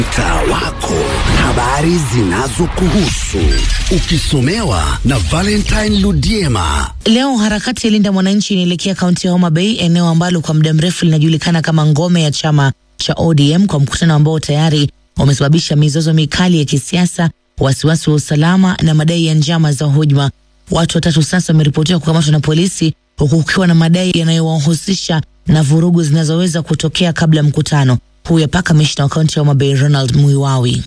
mtaa wako, habari zinazokuhusu ukisomewa na Valentine Ludiema. Leo harakati ya Linda Mwananchi inaelekea kaunti ya Homa Bay, eneo ambalo kwa muda mrefu linajulikana kama ngome ya chama cha ODM, kwa mkutano ambao tayari umesababisha mizozo mikali ya kisiasa, wasiwasi wa usalama na madai ya njama za hujuma. Watu watatu sasa wameripotiwa kukamatwa na polisi, huku kukiwa na madai yanayowahusisha na vurugu zinazoweza kutokea kabla ya mkutano. Huyu hapa kamishna wa kaunti ya Homa Bay Ronald Muiwawi.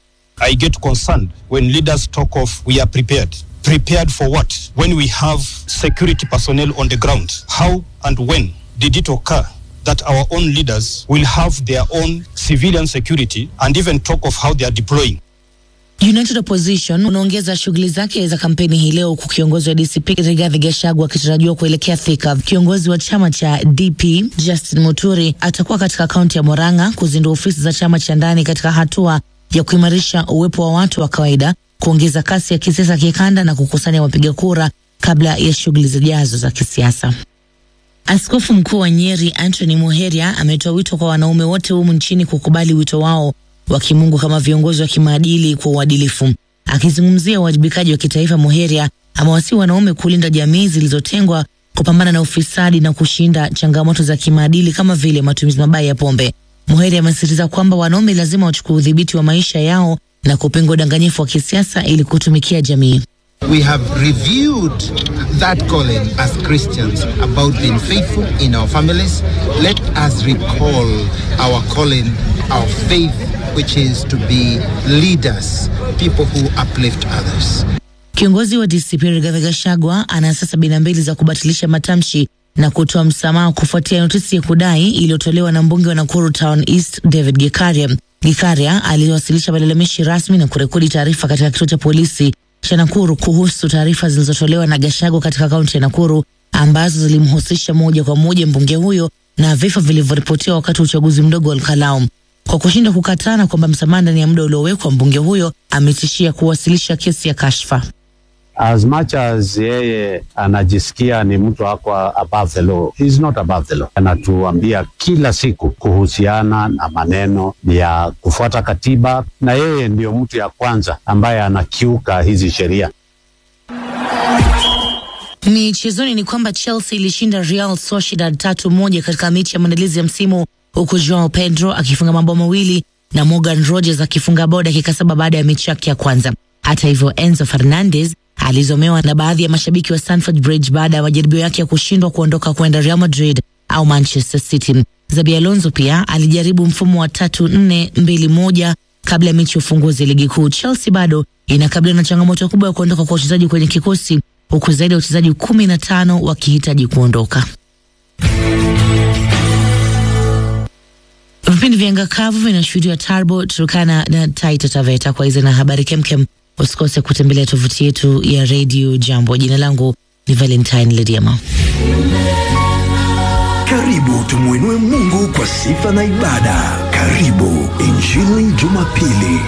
I get concerned when leaders talk of we are prepared. Prepared for what? When we have security personnel on the ground. How and when did it occur that our own leaders will have their own civilian security and even talk of how they are deploying? United Opposition unaongeza shughuli zake za kampeni hii leo, huku kiongozi wa DCP Rigathi Gachagua akitarajiwa kuelekea Thika. Kiongozi wa chama cha DP Justin Muturi atakuwa katika kaunti ya Murang'a kuzindua ofisi za chama cha ndani katika hatua ya kuimarisha uwepo wa watu wa kawaida, kuongeza kasi ya kisiasa kikanda na kukusanya wapiga kura kabla ya shughuli zijazo za kisiasa. Askofu mkuu wa Nyeri Anthony Muheria ametoa wito kwa wanaume wote humu nchini kukubali wito wao wa kimungu kama viongozi wa kimaadili kwa uadilifu. Akizungumzia uwajibikaji wa kitaifa, Muheria amewasihi wanaume kulinda jamii zilizotengwa, kupambana na ufisadi na kushinda changamoto za kimaadili kama vile matumizi mabaya ya pombe. Muheria amesisitiza kwamba wanaume lazima wachukue udhibiti wa maisha yao na kupinga udanganyifu wa kisiasa ili kutumikia jamii. We have reviewed that calling as Christians about being faithful in our families. Let us recall our calling, our faith, which is to be leaders, people who uplift others. Kiongozi wa DCP Rigathi Gachagua ana saa sabini na mbili za kubatilisha matamshi na kutoa msamaha kufuatia notisi ya kudai iliyotolewa na mbunge wa Nakuru Town East David Gikaria. Gikaria aliwasilisha malalamishi rasmi na kurekodi taarifa katika kituo cha polisi cha Nakuru kuhusu taarifa zilizotolewa na Gachagua katika kaunti ya Nakuru ambazo zilimhusisha moja kwa moja mbunge huyo na vifo vilivyoripotiwa wakati wa uchaguzi mdogo wa Olkalau. Kwa kushindwa kukatana kwamba msamaha ndani ya muda uliowekwa, mbunge huyo ametishia kuwasilisha kesi ya kashfa. as much as yeye anajisikia ni mtu ako above the law, he is not above the law. Anatuambia kila siku kuhusiana na maneno ya kufuata katiba, na yeye ndio mtu ya kwanza ambaye anakiuka hizi sheria. Michezoni ni kwamba Chelsea ilishinda Real Sociedad tatu moja katika mechi ya maandalizi ya msimu huku Joao Pedro akifunga mabao mawili na Morgan Rogers akifunga bao dakika saba baada ya mechi yake ya kwanza. Hata hivyo, Enzo Fernandez alizomewa na baadhi ya mashabiki wa Stamford Bridge baada ya majaribio yake ya kushindwa kuondoka kwenda Real Madrid au Manchester City. Zabi Alonso pia alijaribu mfumo wa tatu nne mbili moja kabla ya mechi ya ufunguzi ligi kuu. Chelsea bado inakabiliwa na changamoto kubwa ya kuondoka kwa wachezaji kwenye kikosi huku zaidi ya wachezaji kumi na tano wakihitaji kuondoka. Vipindi vya anga kavu vinashuhudiwa Tarbo, Turkana na Taita Taveta. Kwa hizo na habari kemkem, usikose kutembelea tovuti yetu ya redio Jambo. Jina langu ni Valentine Lediama. Karibu tumwinue Mungu kwa sifa na ibada. Karibu Injili Jumapili.